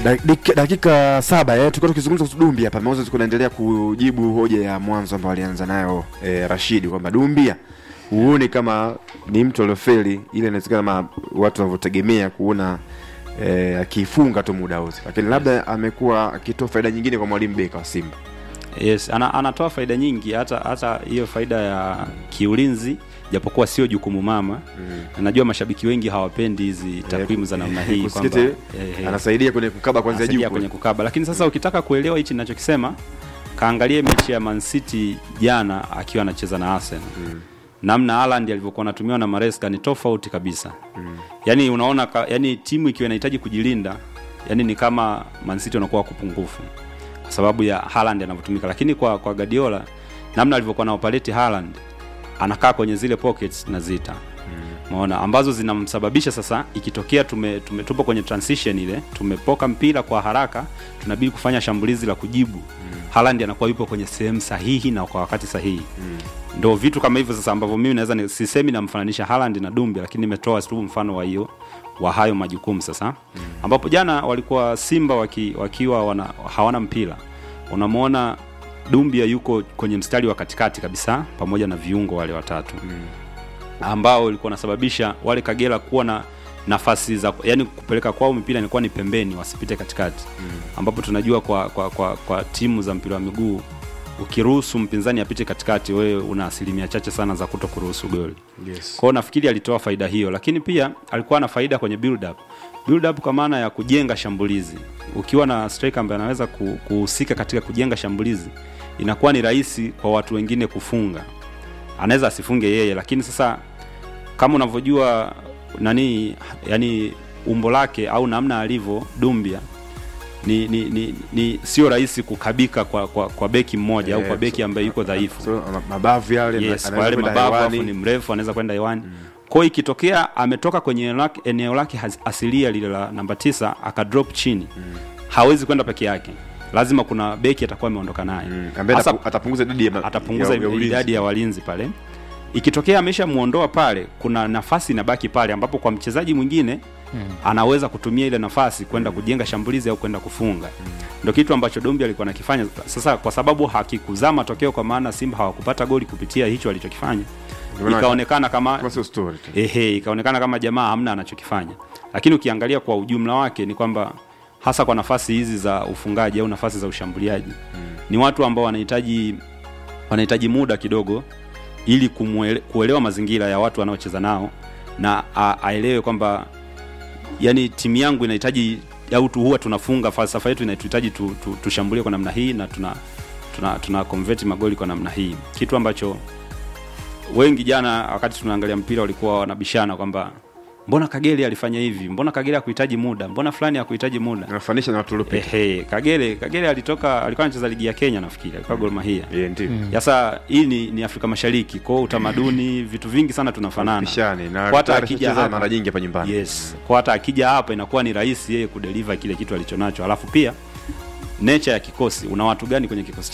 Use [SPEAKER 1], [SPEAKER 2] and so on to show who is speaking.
[SPEAKER 1] Dakika, dakika saba eh, tulikuwa tukizungumza kuhusu Dumbia hapa. Moses kunaendelea kujibu hoja ya mwanzo ambayo alianza nayo eh, Rashidi kwamba Dumbia huoni kama ni mtu aliofeli, ile inawezekana kama watu wanavyotegemea kuona eh, akifunga tu muda wote, lakini labda amekuwa akitoa faida nyingine kwa mwalimu Beka wa Simba.
[SPEAKER 2] Yes, ana, anatoa faida nyingi hata hata hiyo faida ya kiulinzi japokuwa sio jukumu mama mm. Najua mashabiki wengi hawapendi hizi takwimu za namna hii kwamba
[SPEAKER 1] Kusikiti,
[SPEAKER 2] eh, eh,
[SPEAKER 1] anasaidia kwenye kukaba kwanzia
[SPEAKER 2] anasaidia
[SPEAKER 1] juu
[SPEAKER 2] kwenye
[SPEAKER 1] kule.
[SPEAKER 2] kukaba, lakini sasa ukitaka kuelewa hichi ninachokisema, kaangalie mechi ya Man City jana akiwa anacheza na Arsenal mm. namna Haaland alivyokuwa anatumiwa na Maresca ni tofauti kabisa mm. Yani unaona ka, yani timu ikiwa inahitaji kujilinda, yani ni kama Man City wanakuwa wako pungufu kwa sababu ya Haaland anavyotumika, lakini kwa kwa Guardiola namna alivyokuwa na operate Haaland anakaa kwenye zile pockets na zita maona ambazo zinamsababisha sasa, ikitokea tume, tume tupo kwenye transition ile, tumepoka mpira kwa haraka, tunabidi kufanya shambulizi la kujibu mm. Haaland anakuwa yupo kwenye sehemu sahihi na kwa wakati sahihi mm. Ndo vitu kama hivyo sasa ambavyo mimi naweza ni- sisemi namfananisha Haaland na Dumbia, lakini nimetoa tu mfano wa hiyo wa hayo majukumu sasa mm. ambapo jana walikuwa Simba waki, wakiwa wana, hawana mpira, unamwona Dumbia yuko kwenye mstari wa katikati kabisa pamoja na viungo wale watatu mm ambao ilikuwa nasababisha wale Kagera kuwa na nafasi za yani kupeleka kwao mipira ilikuwa ni pembeni wasipite katikati mm. ambapo tunajua kwa, kwa, kwa, kwa timu za mpira wa miguu ukiruhusu mpinzani apite katikati wewe una asilimia chache sana za kuto kuruhusu goli
[SPEAKER 1] Yes.
[SPEAKER 2] kwao nafikiri alitoa faida hiyo lakini pia alikuwa na faida kwenye build up build up kwa maana ya kujenga shambulizi ukiwa na striker ambaye anaweza ku- kuhusika katika kujenga shambulizi inakuwa ni rahisi kwa watu wengine kufunga anaweza asifunge yeye lakini sasa kama unavyojua nani yani umbo lake au namna alivyo Dumbia ni, ni, ni, ni sio rahisi kukabika kwa, kwa, kwa beki mmoja au
[SPEAKER 1] Eh,
[SPEAKER 2] kwa beki
[SPEAKER 1] so-
[SPEAKER 2] ambaye yuko dhaifu
[SPEAKER 1] So, ma- mabavu yale
[SPEAKER 2] yes,
[SPEAKER 1] ana-
[SPEAKER 2] kwa yale
[SPEAKER 1] anaweza kwenda
[SPEAKER 2] mabavu
[SPEAKER 1] hewani.
[SPEAKER 2] afu ni mrefu anaweza kwenda hewani mm. kwa hiyo ikitokea ametoka kwenye eneo lake, eneo lake has- asilia lile la namba tisa akadrop chini mm. hawezi kwenda peke yake lazima kuna beki atakuwa ameondoka naye
[SPEAKER 1] Mm, ambaye
[SPEAKER 2] Hasa-
[SPEAKER 1] atapu- atapunguza idadi ya ma-
[SPEAKER 2] atapunguza
[SPEAKER 1] ya- ya ulinzi.
[SPEAKER 2] idadi ya walinzi pale ikitokea ameshamuondoa pale kuna nafasi inabaki pale ambapo kwa mchezaji mwingine hmm. anaweza kutumia ile nafasi kwenda kujenga shambulizi au kwenda kufunga hmm. ndo kitu ambacho Dombi alikuwa anakifanya sasa kwa sababu hakikuzaa matokeo kwa maana Simba hawakupata goli kupitia hicho alichokifanya
[SPEAKER 1] Ndio maana-
[SPEAKER 2] ikaonekana kama
[SPEAKER 1] Kama sio story tu.
[SPEAKER 2] ehe, ikaonekana kama jamaa hamna anachokifanya, lakini ukiangalia kwa ujumla wake ni kwamba hasa kwa nafasi hizi za ufungaji au nafasi za ushambuliaji mm. ni watu ambao wanahitaji wanahitaji muda kidogo ili kumwele, kuelewa mazingira ya watu wanaocheza nao na a- aelewe kwamba yani timu yangu inahitaji au tu huwa tunafunga falsafa yetu inatuhitaji tu, tu, tushambulie kwa namna hii na tuna tuna, tuna convert magoli kwa namna hii kitu ambacho wengi jana wakati tunaangalia mpira walikuwa wanabishana kwamba mbona Kagere alifanya hivi, mbona Kagere hakuhitaji muda, mbona fulani hakuhitaji muda.
[SPEAKER 1] Anafanisha na watu waliopita.
[SPEAKER 2] Ehe, Kagere Kagere alitoka, alikuwa anacheza ligi ya Kenya nafikiri, alikuwa Gor Mahia.
[SPEAKER 1] Yeah, ndio.
[SPEAKER 2] Sasa hii ni, ni Afrika Mashariki, kwa hiyo utamaduni, vitu vingi sana tunafanana.
[SPEAKER 1] Pishani na
[SPEAKER 2] Kwa hata
[SPEAKER 1] tayari
[SPEAKER 2] akija
[SPEAKER 1] ashacheza
[SPEAKER 2] hapa
[SPEAKER 1] mara nyingi hapa nyumbani.
[SPEAKER 2] Yes, kwa hata akija hapa inakuwa ni rahisi yeye kudeliver kile kitu alichonacho, alafu pia nature ya kikosi, una watu gani kwenye kikosi